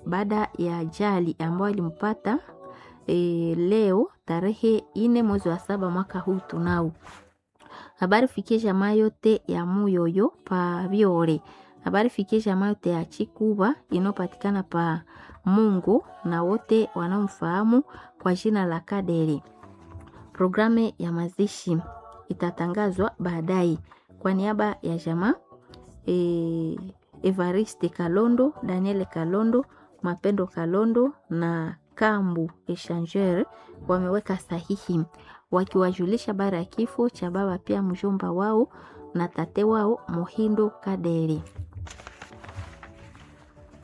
baada ya ajali ambayo ilimpata e, leo tarehe ine mwezi wa saba mwaka huu tunao. Habari fikie jamaa yote ya Muyoyo pa Biore. Habari fikie jamaa yote ya Chikuba inayopatikana pa Mungu na wote wanaomfahamu kwa jina la Kaderi. Programu ya mazishi itatangazwa baadaye. Kwa niaba ya jamaa e, Evariste Kalondo, Daniel Kalondo, Mapendo Kalondo na Kambu Echangeur wameweka sahihi wakiwajulisha bara ya kifo cha baba pia mjomba wao na tate wao Muhindo Kaderi.